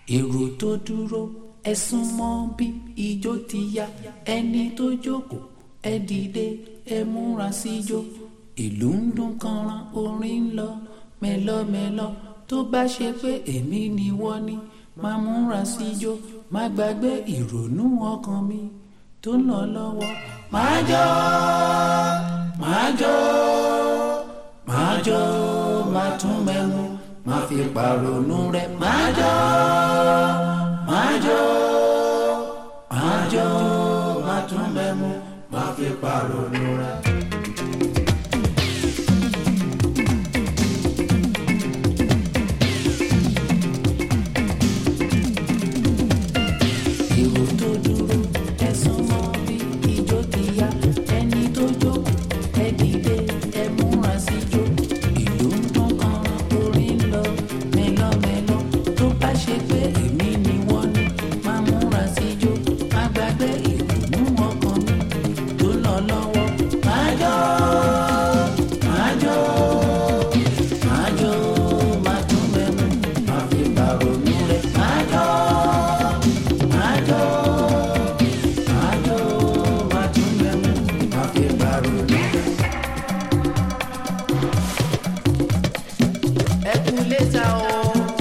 èrò tó dúró ẹ sún mọ́ bí ijó ti yá ẹni tó jókòó ẹ dìde ẹ múra síjó ìlú ń dún kanran orin ń lọ mẹ́lọ́mẹ́lọ́ tó bá ṣe pé èmi ni wọ́n ní máa múra síjó má gbàgbé ìrònú ọkàn mi tó ń lọ lọ́wọ́ máa jó máa jó máa jó máa tún mẹ́mu máa fi pàrònú rẹ̀ máa jó máa jó máa jó máa tún mẹ́mu máa fi pàrònú rẹ̀. èrò tó dúró ẹ̀sùn mọ́ bí ijó ti yá ẹni tó jókòó ẹ dìde ẹ múra síjó ìlú ń dún kanran orin ń lọ mẹ́lọ́mẹ́lọ́ tó bá ṣe pé èmi ni wọ́n ní máa múra síjó má gbàgbé ìrònú ọkàn mi tó lọ lọ́wọ́ máa jó máa jó máa jó máa tún mẹ́nu máa fi bàrònú rẹ̀ máa jó máa jó máa jó máa tún mẹ́nu máa fi bàrònú rẹ̀. ẹ kú létà o.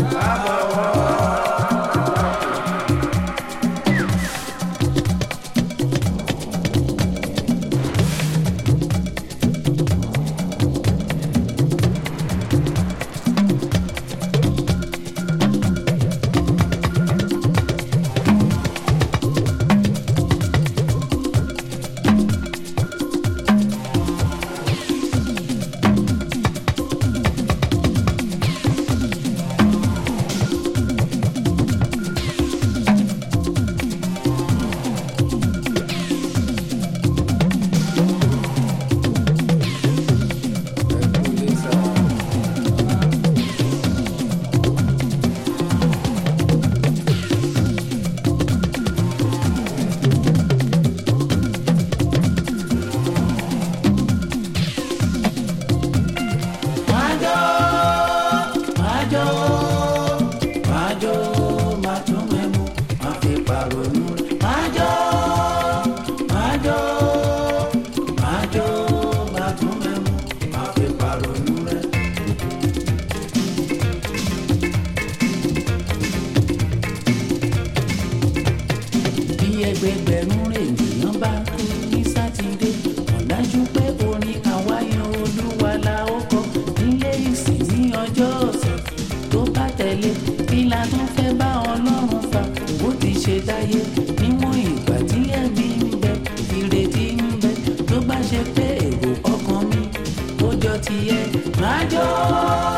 máa jó máa jó máa jó máa tún mẹ́mu máa fi pàrònú rẹ̀ máa jó máa jó máa jó máa tún mẹ́mu máa fi pàrònú rẹ̀. bí ẹgbẹgbẹ̀rún ènìyàn bá kú ní sátidé ọ̀dájú pé orin àwáyàn olúwa la ó kọ nílé ìsìn ní ọjọ́ ọ̀sẹ̀ tó bá tẹ̀lé kí la tún fẹ́ bá ọlọ́run fà bó ti ṣe dáyé níwọ̀n ìgbà tí ẹ̀mí ń bẹ ìrètí ń bẹ tó bá ṣe pé èrò ọkàn mi ó jọ tiẹ̀ máa jó.